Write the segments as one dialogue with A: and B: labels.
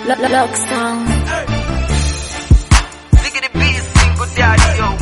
A: Lock sound.
B: Ziggity B single daddy yo.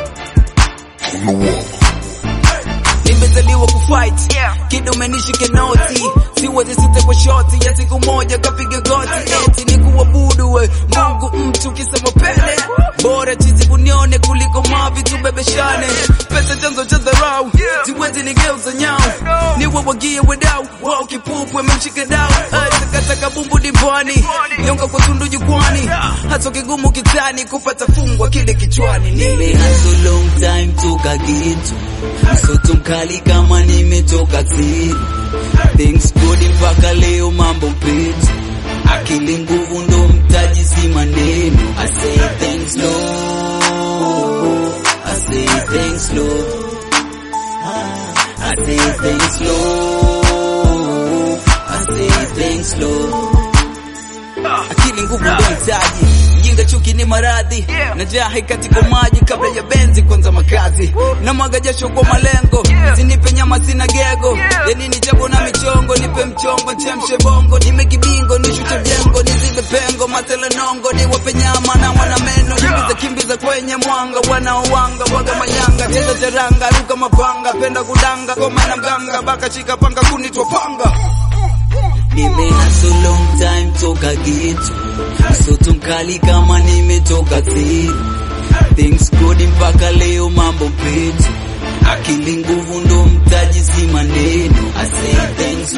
C: nimezaliwa kufight kid umenishike noti siwezi sita kwa shoti ya siku moja kapiga goti eti ni kuabudu we mungu mtu kisema pele bora chizi kunione kuliko mavi tubebeshane pesa chanzo cha dharau siwezi nigeuza nyao niwe wagie wedau wao kipupwe memshike dau takataka bumbu dimbwani nyonga kwa tundu jukwani hata kigumu kitani kupata fungwa kile kichwani
D: Nimeanza long time toka gitu msoto mkali kama nimetoka zero things good mpaka leo mambo petu akili nguvu ndo mtaji si maneno I say thanks Lord I say thanks Lord I say thanks Lord I say thanks Lord
C: akili nguvu ndo mtaji jinga chuki ni maradhi na jahi katika maji kabla ya benzi kwanza makazi na mwaga jasho kwa malengo sinipe nyama sina gego yanini jago na michongo nipe mchongo nchemshe bongo nime kibingo nishute vyengo nizibe pengo matele nongo niwape nyama na wana meno kimbiza kimbiza kwenye mwanga wanaowanga waga mayanga cheza charanga ruka mapanga penda kudanga goma na mganga baka shika panga kunitwa panga
D: Nimeanza long time toka gitu msoto mkali kama nimetoka zero things good mpaka leo mambo petu akili nguvu ndo mtaji si maneno I say thanks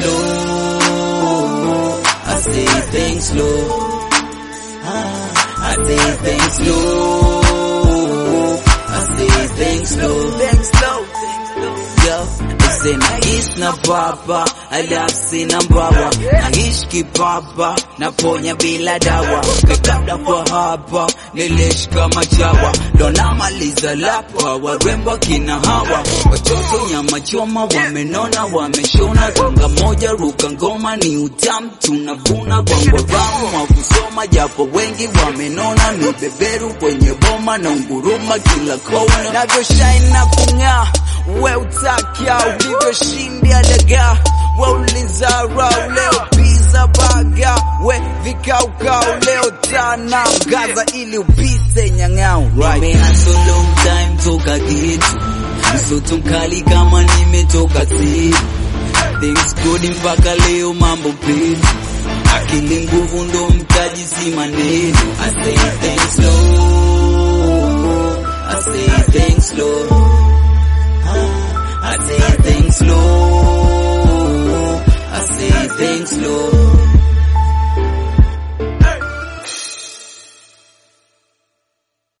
D: Lord I say thanks Lord I say thanks Lord I say thanks Lord
C: thanks Lord
D: Yo, listen, naishi na baba alafu sina mbawa naishi kipapa naponya bila dawa kabla kwa hapa nilishika machawa ndo namaliza lapa warembo kina hawa watoto nyama choma wamenona wameshona gonga moja ruka ngoma ni utamu tunavuna gwangwaramu wa kusoma japo wengi wamenona ni beberu kwenye boma na unguruma kila kona
C: navyoshine na kung'aa we utakia ulivyoshindia dagaa we ulizarau leo pizza baga we vikaukau leo tana gaza ili upite nyang'au right.
D: Nimeanza long time toka gitu msoto mkali kama nimetoka zero things good mpaka leo mambo petu akili nguvu ndo mtaji si maneno I say thanks Lord I say thanks Lord I say thanks Lord I say thanks Lord